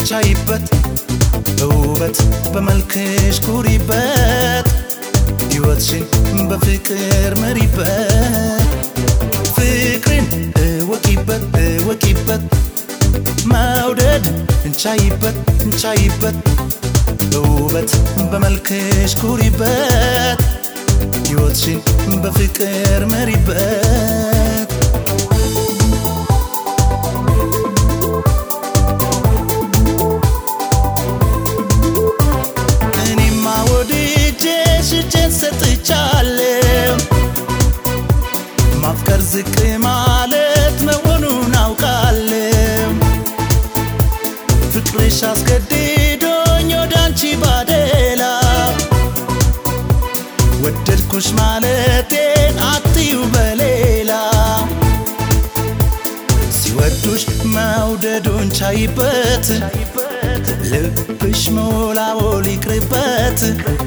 ቻይበት በውበት በመልክሽ ኩሪበት ሕይወትሽን በፍቅር መሪበት ፍቅርን እወቂበት እወቂበት መውደድ እንቻይበት እንቻይበት በውበት በመልክሽ ኩሪበት ሕይወትሽን በፍቅር መሪበት እኔማ ወድጄሽ እጄን ሰጥቻለሁ ማፍቀር ዝቅ ማለት መሆኑን አውቃለሁ ፍቅርሽ አስገድዶኝ ወደ አንቺ ባደላ ወደድኩሽ ማለቴን አትዩ በሌላ ሲወዱሽ መውደዱን ቻይበት ልብሽ መወላወል ይቅርበት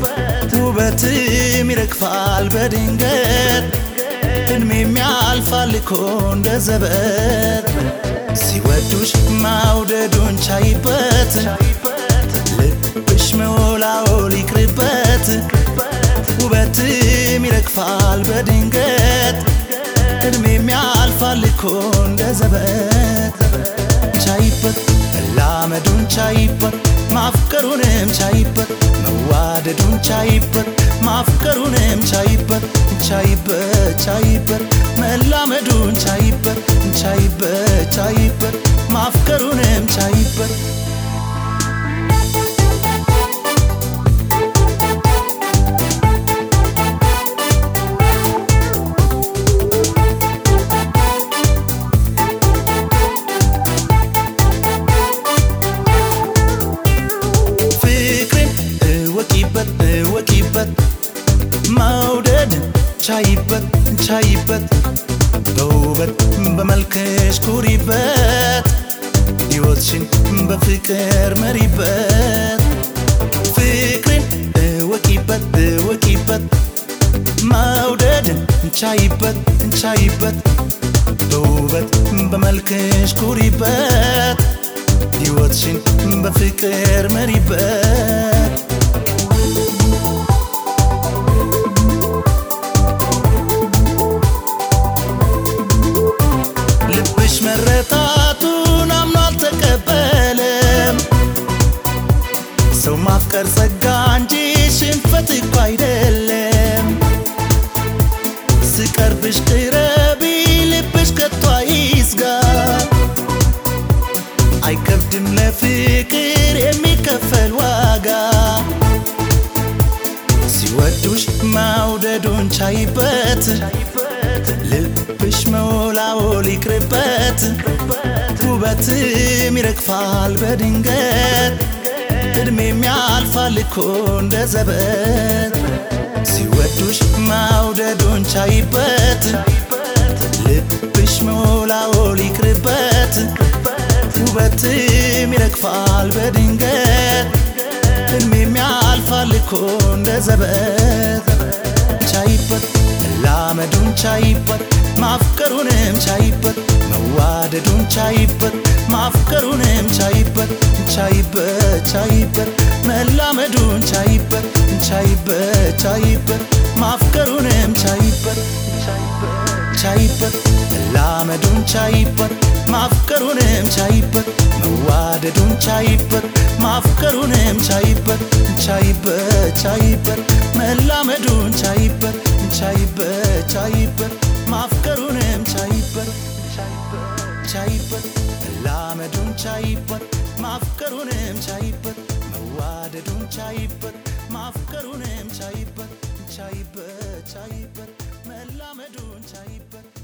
ውበትም ይረግፋል በድንገት እድሜም ያልፋል እኮ እንደ ዘበት ሲወዱሽ መውደዱን ቻይበት ልብሽ መወላወል ይቅርበት ውበትም ይረግፋል በድንገት እድሜም ያልፋል እኮ እንደ ዘበት ቻይበት መላመዱን ቻይበት ማፍቀሩንም ቻይበት መዋደዱን ቻይበት ማፍቀሩንም ቻይበት ቻይበት ቻይበት መላመዱን ቻይበት ቻይበት ቻይበት ማፍቀሩንም ቻይበት ፍቅርን እወቂበት እወቂበት መውደድ ቻይበት ቻይበት በውበት በመልክሽ ኩሪበት ሕይወትሽን በፍቅር መሪበት ፍቅርን እወቂበት እወቂበት መውደድ ቻይበት ቻይበት በውበት በመልክሽ ኩሪበት ሕይወትሽን በፍቅር መሪበት ልብሽ መረታቱን አምኖ አልተቀበለም ሰው ማፍቀር ጸጋ እንጂ ሽንፈት እኮ አይደለም ስቀርብሽ ቅረቢ ልብሽ ከቶ አይስጋ አይከብድም ለፍቅር የሚከፈል ዋጋ ሲወዱሽ መውደዱን ቻይበት ልብሽ መወላወል ይቅርበት ውበትም ይረግፋል በድንገት እድሜም ያልፋል እኮ እንደ ዘበት ሲወዱሽ መውደዱን ቻይበት ልብሽ መወላወል ይቅርበት ውበትም ይረግፋል በድንገት እድሜም ያልፋል እኮ እንደ ዘበት ቻይበት መላመዱን ቻይበት ማፍቀሩንም ቻይበት መዋደዱን ቻይበት ማፍቀሩንም ቻይበት ቻይበት ቻይበት መላመዱን ቻይበት ቻይበት ቻይበት ማፍቀሩንም ቻይበት ቻይበት መላመዱን ቻይበት ማፍቀሩንም ቻይበት መዋደዱን ቻይበት ማፍቀሩንም ቻይበት ቻይበት ቻይበት መላመዱን ቻይበት ቻይበት ቻይበት ማፍቀሩንም ቻይበት ቻይበት መላመዱን ቻይበት ማፍቀሩንም ቻይበት መዋደዱን ቻይበት ማፍቀሩንም ቻይበት ቻይበት ቻይበት መላመዱን ቻይበት